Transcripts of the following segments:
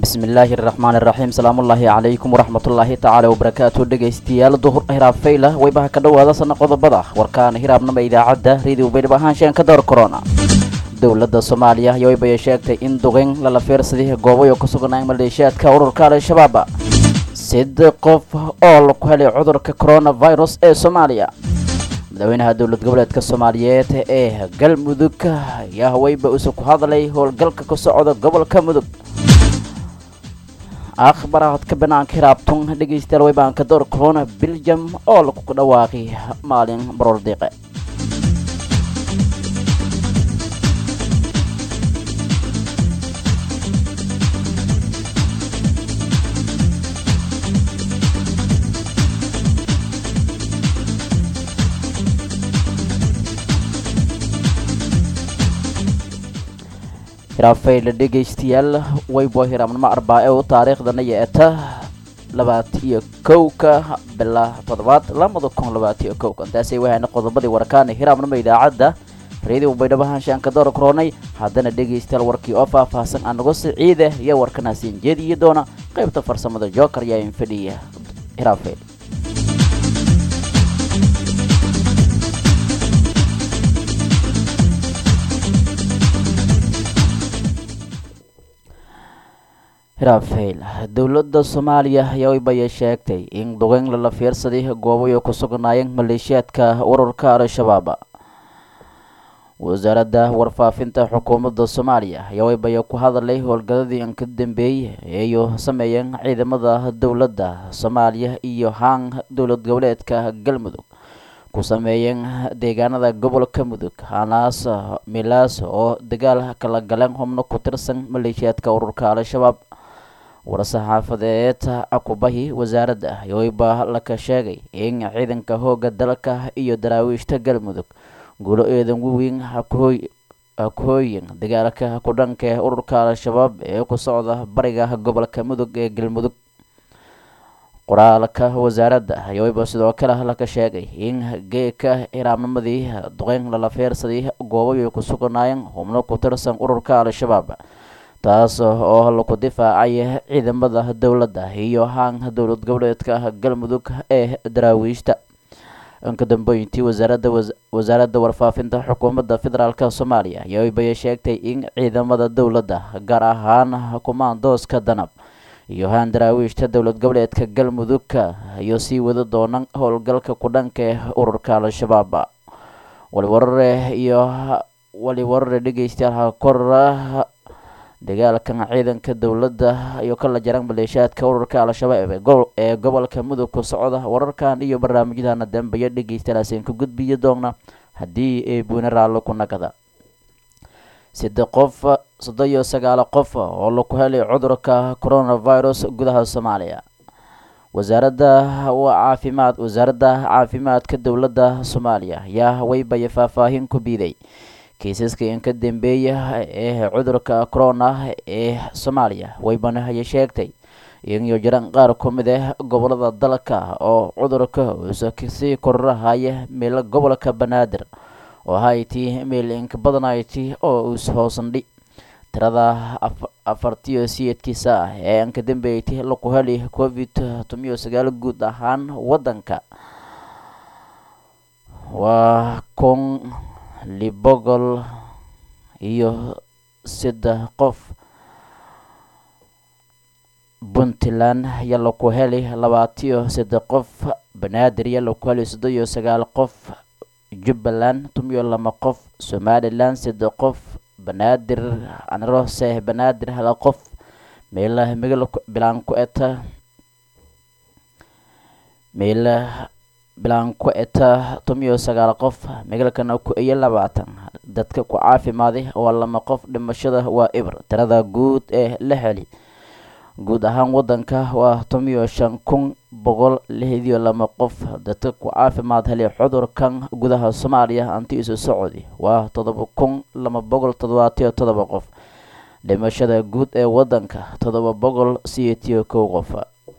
bismillaahi raxmaani raxiim salaamullaahi calaykum waraxmatullaahi tacaala wabarakaatu dhegaystayaal duhur hiraab fayla weybaha ka dhowaada sana qodobada warkaana hiraabnama idaacadda radio baydhab ahaanshaan ka door korona dowladda soomaaliya ayaa weybaya sheegtay in duqeyn lala fiirsaday goobayo ku sugnaa maleeshiyaadka ururka al-shabaab sid qof oo laku helay cudurka coronavirus ee soomaaliya madaxweynaha dowlad goboleedka soomaaliyeed ee galmudug ayaa weyba isu ku hadlay howlgalka ka socda gobolka mudug akhbaraadka banaanka hiraabtun dhegaystayaal weybaanka door corona belgium oo lagu dhawaaqay maalin baroor diiqe hiraafayla dhegaystayaal weybo hiraabnimo arbaa-e u taariikhdana yeeta labaat iyo kowka bila toddobaad lamada kun labaat iyo kowka intaasay wahayna qodobadii warkaana hiraabnimo idaacadda radio baydhabo haanshaanka door koronay haddana dhegaystayaal warkii oo faahfaahsan anago siciide iyo warkanaasiin jeediyi doona qaybta farsamada joker yaa in fadhiya hiraafayl hiraafayl dowladda soomaaliya ayaa weybaya sheegtay in duqeyn lala fiirsaday goobayo ku sugnaayeen maleeshiyaadka ururka al-shabaab wasaaradda warfaafinta xukuumadda soomaaliya ayaa weybaya ku hadalay howlgaladii in ka dambeeyey eeyo sameeyeen ciidamada dowladda soomaaliya iyo haan dowlad goboleedka galmudug ku sameeyeen deegaanada gobolka mudug hanaas milaas oo dagaal kala galeen xubno ku tirsan maleeshiyaadka ururka al-shabaab war-saxaafadeed akubahi wasaaradda yoweyba laka sheegay in ciidanka hooga dalka iyo daraawiishta galmudug guulo eedan waweyn hakooyin dagaalka ku dhanka ururka al-shabaab ee ku socda bariga gobolka mudug ee galmudug qoraalka wasaaradda yoweyba sidoo kale laka sheegay in geeka hiraabnimadii duqeyn lala fiirsaday goobayo ku sugnaayeen xubno ku tirsan ururka al-shabaab taas oo laku difaacay ciidamada dowladda iyo haan dowlad goboleedka galmudug ee daraawiishta inka dambeyntii wasaaradda wasaaradda warfaafinta xukuumadda federaalk soomaaliya ayaa weybaya sheegtay in ciidamada dowladda gaar ahaan kumaandooska danab iyo haan daraawiishta dowlad goboleedka galmudugka ayuu sii wada doonaan howlgalka ku dhanka ee ururka al-shabaab waliwarare iyo waliwarare dhegeystayaal kora dagaalkan ciidanka dowladda iyo kala jaran maleeshiyaadka ururka al-shabaab ee gobolka mudug ku socda wararkan iyo barnaamijyadana dambeeya dhegeystayaalaaseen ku gudbiyi doona haddii ay buune raallo ku nagada side qof soddon iyo sagaalo qof oo laku helay cudurka coronavirus gudaha soomaaliya wasaaradda caafimaad wasaaradda caafimaadka dowladda soomaaliya ayaa weybaya faahfaahin ku biiday kiisaska in ka dambeeya ee cudurka corona ee soomaaliya weybana ayay sheegtay iniyo jiraan qaar ku mid ah gobolada dalka oo cudurka uusa kasii kororahaya meelo gobolka banaadir oo hayti meel inka badanayti oo uus hoosandhi tirada afartiyo siyeedkiisa ah ee inka dambeeytay laku heli covid tomiyo sagaal guud ahaan wadanka waa kun libogol iyo saddex qof puntland ayaa laku helay labaatiyo saddex qof banaadir ayaa laku helay soddon iyo sagaal qof jubbaland tomiyo lama qof somalilan saddex qof banaadir anrose banaadir hala qof meelaha migala bilaan ku eta meelaha bilaan ku eta tomiyo sagaal qof megalkana ku iyo labaatan dadka ku caafimaaday waa lama qof dhimashada waa ibr tirada guud ee la heli guud ahaan wadanka waa tomiyo shan kun boqol lixdiyo lama qof dadka ku caafimaad helay cudurkan gudaha soomaaliya anti isu socodi waa todoba kun lama boqol toddobaatiyo todoba qof dhimashada guud ee wadanka todoba boqol siyeetiyo kow qof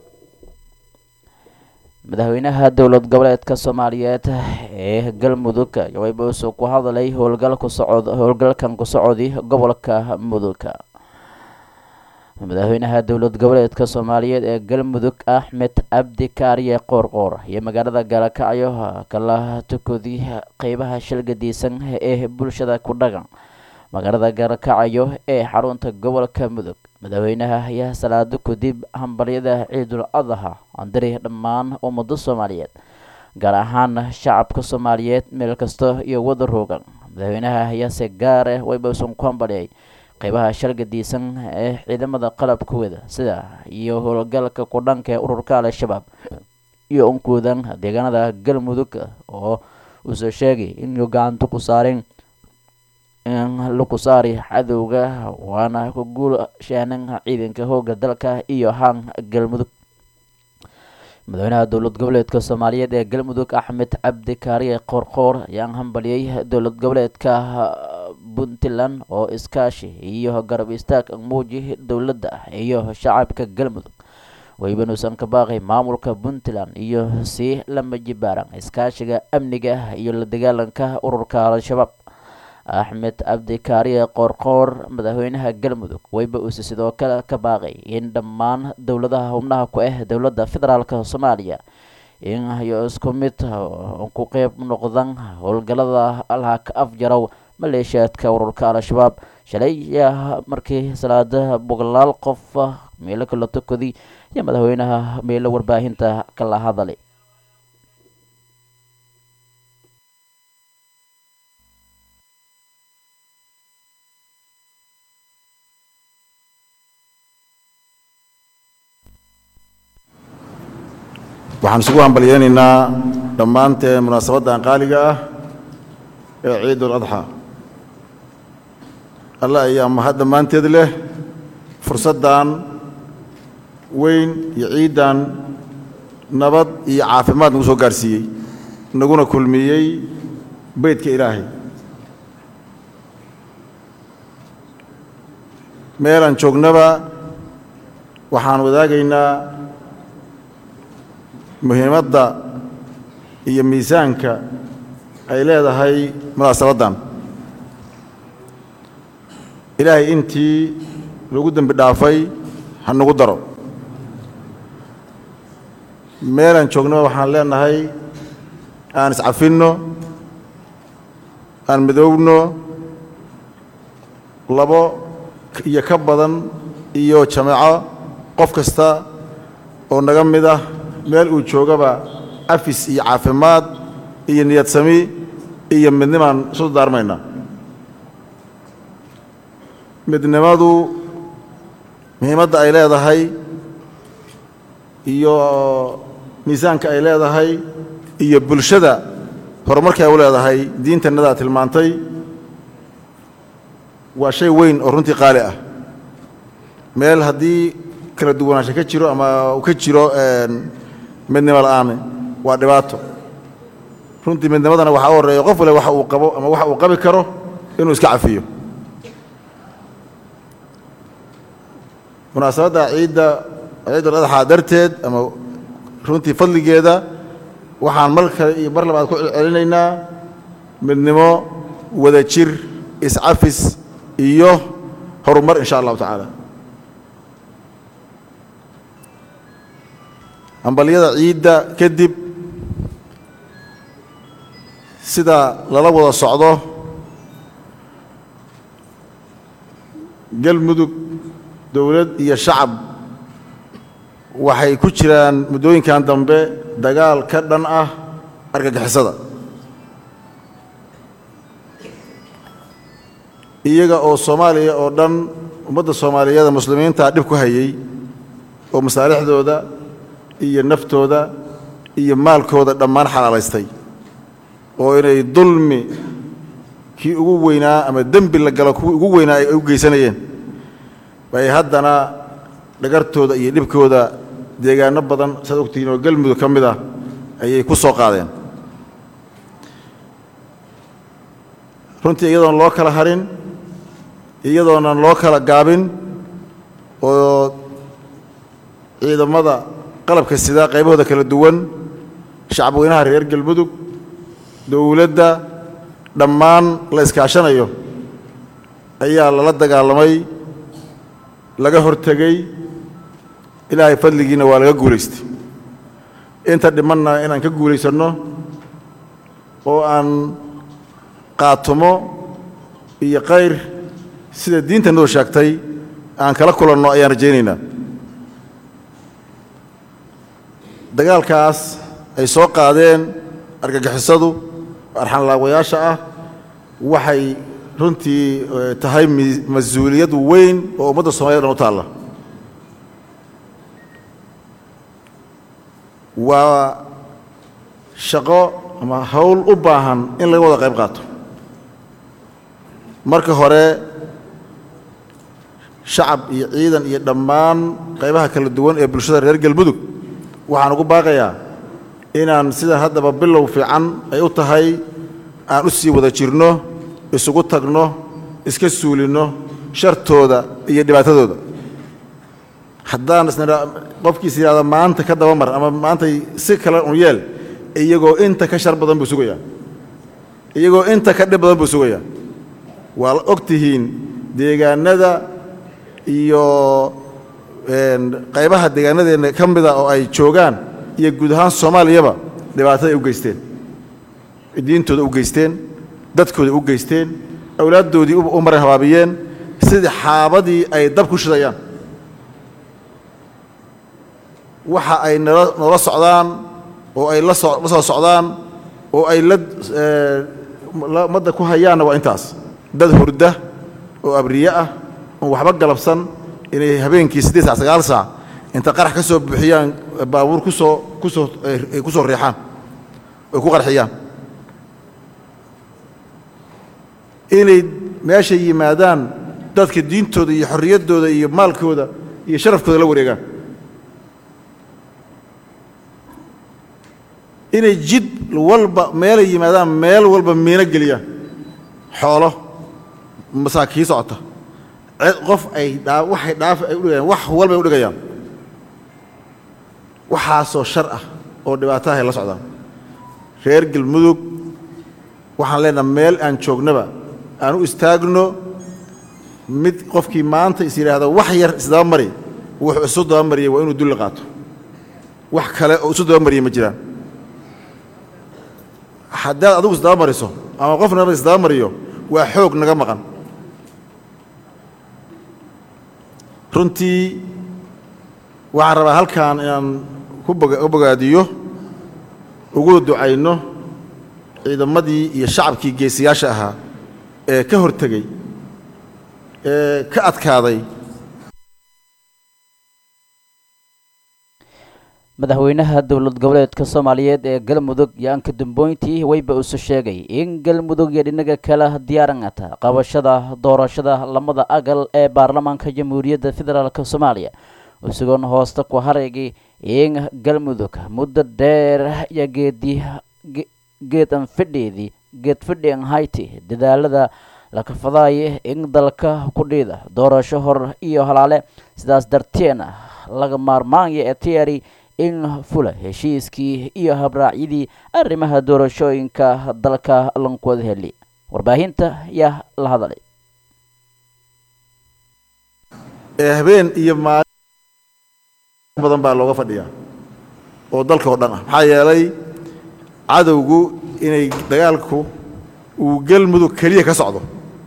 madaxweynaha dowlad goboleedka soomaaliyeed ee galmudug waybuusu ku hadlay howlgal ku socod howlgalkan ku socodi gobolka mudug madaxweynaha dowlad goboleedka soomaaliyeed ee galmudug axmed cabdi kaariye qoorqoor iyo magaalada gaalakacyo kala tukoodii qeybaha shilgadiisan ee bulshada ku dhaqan magaalada gaalakacyo ee xarunta gobolka mudug madaxweynaha ayaa salaado kadib hambalyada ciidul adha andiri dhammaan ummado soomaaliyeed gaar ahaan shacabka soomaaliyeed meel kasta iyo wada roogan madaxweynaha ayaase gaar ah waybasun ku hambalyay qeybaha shalgadiisan ee ciidamada qalabkooda sida iyo howlgalka kudhanka ee ururka al-shabaab iyo unkoodan deegaanada galmudug oo uusoo sheegay inuu gacanto ku saareen in laku saari cadowga waana ku guul shaanan ciidanka hooga dalka iyo haan galmudug madaxweynaha dowlad goboleedka soomaaliyeed ee galmudug axmed cabdi kaariye qoorqoor ayaan hambaliyey dowlad goboleedka puntland oo iskaashi iyo garab istaag muuji dowladda iyo shacabka galmudug waybanuusan ka baaqay maamulka puntland iyo si lama jibaaran iskaashiga amniga iyo la dagaalanka ururka al-shabaab axmed cabdi kaariye qoorqoor madaxweynaha galmudug wayba uuse sidoo kale ka baaqay in dhammaan dowladaha xubnaha ku ah dowladda federaalk soomaaliya in ay isku mid ku qeyb noqdaan howlgalada alha ka afjarow maleeshiyaadka ururka al-shabaab shalay ayaa markii salaada boqolaal qof meelo kala tukaday iyo madaxweynaha meelo warbaahinta kala hadalay waxaan isugu hambalyeynaynaa dhammaanteen munaasabaddan qaaliga ah ee ciidul adxa alla ayaa mahad dhammaanteed leh fursaddan weyn iyo ciiddan nabad iyo caafimaad nagu soo gaarsiiyey naguna kulmiyey beydka ilaahay meelaan joognaba waxaan wadaagaynaa muhiimadda iyo miisaanka ay leedahay munaasabaddan ilaahay intii lagu dembi dhaafay ha nagu daro meelaan joognaba waxaan leenahay aan iscafinno aan midoowno labo iyo ka badan iyo jameeco qof kasta oo naga mid ah meel uu joogaba cafis iyo caafimaad iyo niyad sami iyo midnimaan isu daarmaynaa midnimadu muhiimadda ay leedahay iyo miisaanka ay leedahay iyo bulshada horumarkii ay u leedahay diintannadaa tilmaantay waa shay weyn oo runtii qaali ah meel haddii kala duwanaansha ka jiro ama uu ka jiro midnimo la'aan waa dhibaato runtii midnimadana waxaa u horreeya qof wale waxa uu qabo ama waxa uu qabi karo inuu iska cafiyo munaasabadda ciidda ciidul adxaa darteed ama runtii fadligeeda waxaan mar kale iyo mar labaad ku celcelinaynaa midnimo wada jir iscafis iyo horumar in sha allahu tacaala hambalyada ciidda kadib sida lala wada socdo galmudug dowlad iyo shacab waxay ku jiraan muddooyinkan dambe dagaal ka dhan ah argagixisada iyaga oo soomaaliya oo dhan ummadda soomaaliyeeda muslimiinta dhib ku hayay oo masaalixdooda iyo naftooda iyo maalkooda dhammaan xalaalaystay oo inay dulmi kii ugu weynaa ama dembi la galo kuwii ugu weynaa ay u geysanayeen bay haddana dhagartooda iyo dhibkooda deegaano badan saad ogtihiin oo galmudug ka mid ah ayay ku soo qaadeen runtii iyadoon loo kala harin iyadoonan loo kala gaabin oo ciidamada qalabka sida qaybahooda kala duwan shacabweynaha reer galmudug dowladda dhammaan la iskaashanayo ayaa lala dagaalamay laga hortegey ilaahay fadligiina waa laga guulaystay inta dhimanna inaan ka guulaysanno oo aan qaatumo iyo kayr sida diinta noo sheegtay aan kala kulanno ayaan rajaynaynaa dagaalkaas ay soo qaadeen argagixisadu arxanlaawayaasha ah waxay runtii tahay mas-uuliyad weyn oo ummadda soomaliya dhan u taalla waa shaqo ama hawl u baahan in laga wada qayb qaato marka hore shacab iyo ciidan iyo dhammaan qaybaha kala duwan ee bulshada reer galmudug waxaan ugu baaqayaa inaan sida haddaba bilow fiican ay u tahay aan u sii wada jirno isugu tagno iska suulinno shartooda iyo dhibaatadooda haddaan isna qofkiis yidhahda maanta ka dabamar ama maantay si kale un yeel iyagoo inta ka shar badan buu sugayaa iyagoo inta ka dhib badan buu sugayaa waa la og tihiin deegaanada iyo qaybaha deegaanadeenna ka mida oo ay joogaan iyo guud ahaan soomaaliyaba dhibaatada ay u geysteen diintooda u geysteen dadkooda u geysteen awlaaddoodii u maran habaabiyeen sidii xaabadii ay dab ku shidayaan waxa ay noola socdaan oo ay la soo socdaan oo ay la madda ku hayaanna waa intaas dad hurda oo abriye ah oon waxba galabsan inay habeenkii siddeed sac sagaal saac inta qarax ka soo buuxiyaan baabuur ku soo ku soo ay ku soo riixaan oy ku qarxiyaan inay meesha yimaadaan dadka diintooda iyo xorriyaddooda iyo maalkooda iyo sharafkooda la wareegaan inay jid walba meelay yimaadaan meel walba miino geliyaan xoolo masaakii socota qof ay dhaa waxay dhaaf ay udhigayaan wax walbay u dhigayaan waxaasoo shar ah oo dhibaatahay la socdaan reer galmudug waxaan leenaha meel aan joognaba aan u istaagno mid qofkii maanta is yidhaahda wax yar isdaba mari wuxuu isu dabamariyay waa inuu dulli qaato wax kale oo isu dabamariyay ma jiraan haddaad adigu isdaba mariso ama qofna isdaba mariyo waa xoog naga maqan runtii waxaan rabaa halkan inaan ku bogaadiyo ugu ducayno ciidamadii iyo shacabkii geesiyaasha ahaa ee ka hortegey ee ka adkaaday madaxweynaha dowlad goboleedka soomaaliyeed ee galmudug yaanka damboyntii weyba usu sheegay in galmudug iyo dhinaga kale diyaarangata qabashada doorashada lamada agal ee baarlamaanka jamhuuriyadda federaalk soomaaliya isagoon hoosta ku haraygay in galmudug muddo dheer iyo geedi geedan fidheedii geed fidhian hayti dadaalada la kafadaaya in dalka ku dhiida doorasho hor iyo halaale sidaas darteena laga maarmaanya ee tiyari in fula heshiiskii iyo habraacyadii arrimaha doorashooyinka dalka lankuwada heli warbaahinta yaa la hadalay ee habeen iyo maalin badan baa looga fadhiyaa oo dalka oo dhan ah maxaa yeelay cadowgu inay dagaalku uu galmudug keliya ka socdo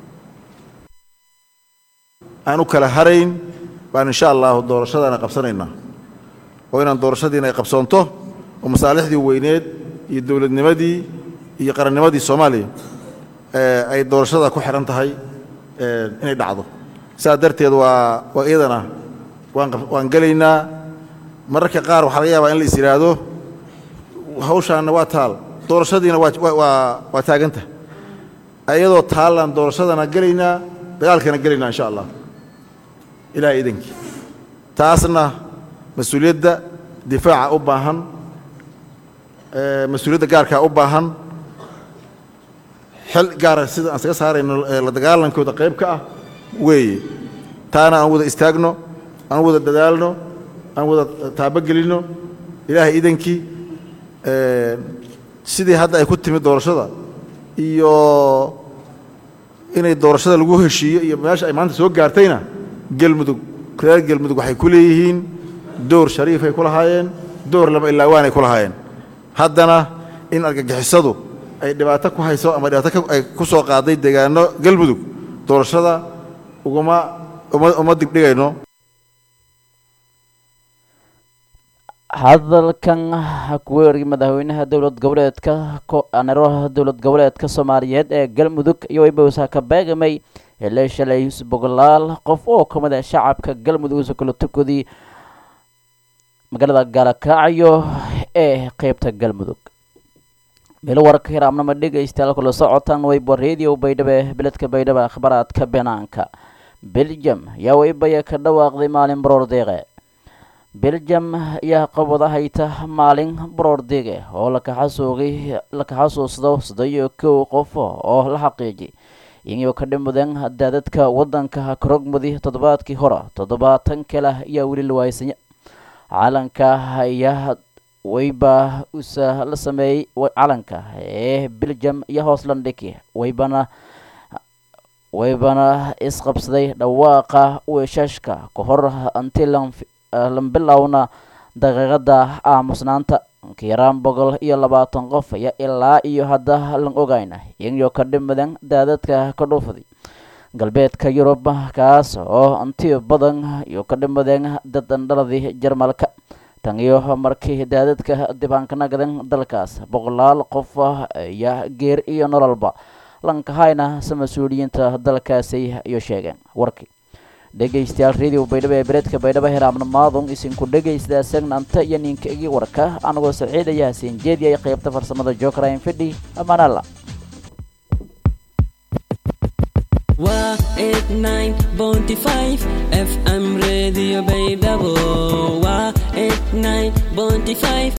aan u kala harayn baan insha allahu doorashadaana qabsanaynaa oo inaan doorashadiina ay qabsoonto oo masaalixdii weyneed iyo dowladnimadii iyo qarannimadii soomaaliya ay doorashada ku xihan tahay inay dhacdo sidaa darteed waa waa iyadana waan gelaynaa mararka qaar waxaa laga yaabaa in la is yidhaahdo hawshaanna waa taal doorashadiina waa taaganta iyadoo taallaan doorashadana gelaynaa dagaalkana gelaynaa insha allah ilaah idankii taasna mas-uuliyadda difaaca u baahan mas-uuliyadda gaarkaa u baahan xil gaara sida aan isaga saarayno la dagaalankooda qayb ka ah weeye taana aan wada istaagno aan wada dadaalno aan wada taabogelinno ilaahay idankii sidii hadda ay ku timid doorashada iyo inay doorashada lagu heshiiyo iyo meesha ay maanta soo gaartayna gelmudug reer galmudug waxay ku leeyihiin door shariifay ku lahaayeen door lama ilaawaanay ku lahaayeen haddana in argagixisadu ay dhibaato ku hayso ama dhibaato ay ku soo qaaday deegaano galmudug doorashada uguma uma digdhigayno hadalkan kuweergii madaxweynaha dowlad goboleedka anero dowlad goboleedka soomaaliyeed ee galmudug iyo wibowsa ka beegamay hele shalay boqolaal qof oo ka mid ah shacabka galmudug isu kala tukadii magaalada gaalakacyo ee qeybta galmudug meel warka hiraamnama dhegaystayaal kula socotaan wayba radio baydhabo beledka baydhabo akhbaraadka banaanka belgium yaa waybaya ka dhawaaqday maalin baroor deeqe belgium ayaa qabada hayta maalin baroor deege oo lakaxasuugay laka xasuusdo soddon kow qof oo la xaqiijiyay iyagoo ka dhimadeen daadadka wadanka karogmudi toddobaadkii hore toddobaatan kale ayaa weli la waaysanya calanka ayaa wayba usa la sameeyey calanka ee belgium iyo hooslandhiki waybana waybana isqabsaday dhawaaqa weeshashka ka hor anti lambilowna daqiiqada aamusnaanta kiiraan boqol iyo labaatan qof ayaa ilaa iyo hadda lan ogayna iyagoo ka dhimadan daadadka ka dhuufday galbeedka yurub kaas oo anti badan iyo ka dhimadeen dad andhaladii jarmalka tan iyo markii daadadka dibaankanagadan dalkaas boqolaal qof ayaa geer iyo nololba lankahayna se mas-uuliyiinta dalkaasi iyo sheegeen warkii dhegaystayaal radio baydhabo ee bereedka baydhabo heraamna maadun isinku dhegaystadaa segnanta iyo ninka igi warka anagoo saciidaya hasiin jeediyay qaybta farsamada jokrain fidhi amaanalla waa eight nine bounty five fm radio baydhabo waa eight nine bounty five